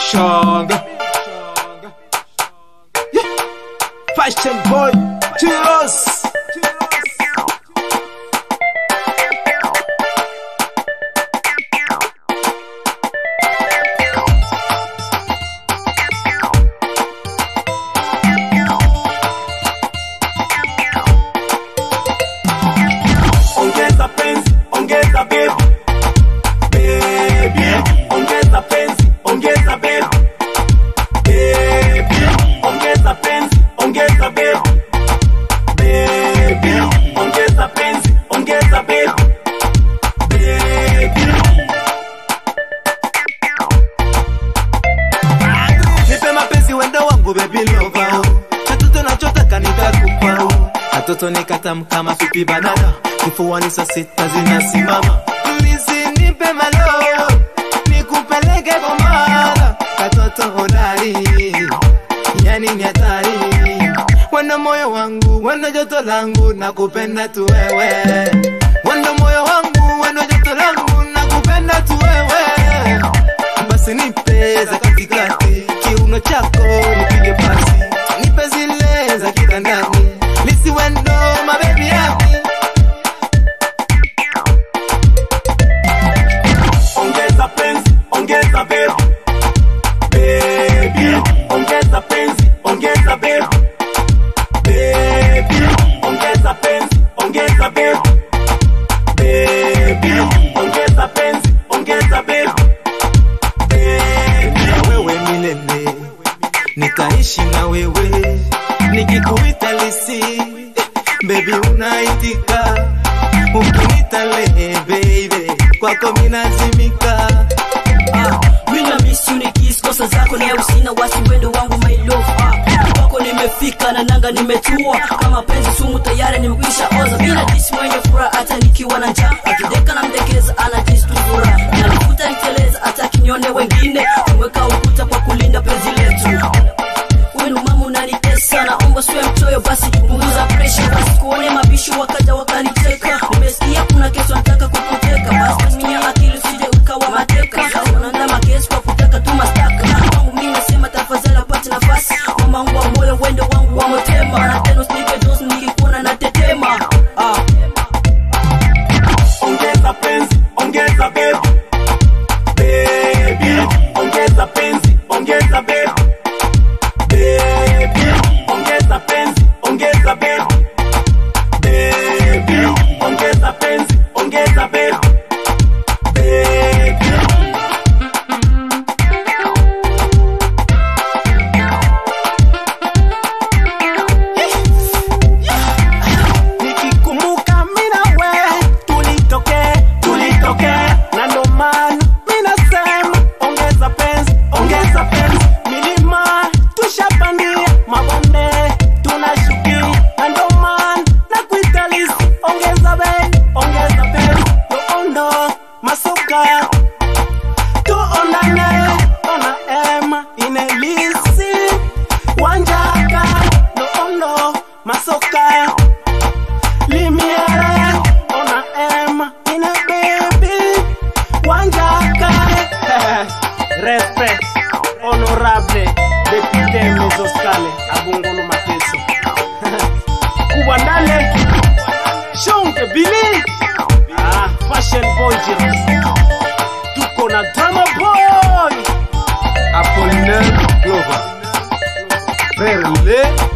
Shonga. Yeah. Fashion boy, Chiros. ongeza penzi ongeza bebu bebi ongeza penzi ongeza bebu bebi ongeza penzi ongeza bebu bebi ongeza penzi ongeza bebu bebi nipe mapenzi wendo wangu bebi lova katoto nachotaka nitakupa katoto nikatam kama pipi banana kifuani saa sita zinasimama Please nipe malo nikupeleke bomara katoto hodari yani ni hatari wendo moyo wangu wendo joto langu nakupenda tu wewe wendo moyo wangu wendo joto langu nakupenda tu wewe basi nipe za katikati kiuno chako nipige pasi nipe zile za kitandani lisiwendo mabebi yaki ongeza penzi ongeza bebu bebi ongeza penzi ongeza bebu bebi ongeza penzi ongeza bebu bebi ongeza penzi ongeza bebu bebi na wewe milele nikaishi na wewe nikikuita lisi bebi unaitika ukinita lehe baby kwako minazimika Ah, mina miss you ni kiss kosa zako na usina wasi wendo wangu my love ah, kwako nimefika na nanga nimetua kama penzi sumu tayari nimekwisha oza mina disi mwenye furaha hata nikiwa na njaa akideka na mdekeza ana disi tu furaha nalifuta niteleza hata kinyone wengine kuweka ukuta kwa kulinda penzi letu wenu mama unanitesa naomba siwe mchoyo basi punguza presha basi kuone mabishi wakaja wakaniteka nimesikia kuna kesho nataka kukuteka basi tumia akili usije ukawa mateka unaanda makesi kwa kutaka tu mastaka wangu mimi nasema tafadhali apate nafasi mama wangu wa moyo wendo wangu wa motema na tena usinipe dosi nikikuona natetema ah. ongeza penzi ongeza bebu bebi ongeza penzi ongeza bebu bebi ongeza penzi ongeza bebu bebi ongeza penzi ongeza bebu bebi nikikumbuka mina we tulitoke tulitoke na ndo maana minasema ongeza penzi ongeza penzi milima tushapandia mabonde tunashukia na ndo maana na kuitalisi ongeza bei ongeza penzi yoondo masoka tuonane ona ema inelisi wanjaka noondo masoka limiere ona ema ine bebi wanjaka respect honorable depute mezoskale abungulu mateso kubwa ndale shonke bili ah, fashion boy Jiros. tuko na drama boy Apollinaire Clover. Frère Lé.